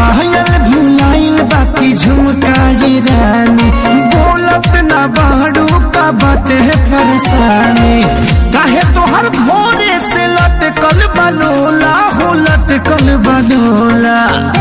पायल भुलाइल बाकी झुमकाई रानी बोलत ना बाड़ू का बाटे परेशानी काहे तोहर भोरे से लटकल बलोला हो लटकल बलोला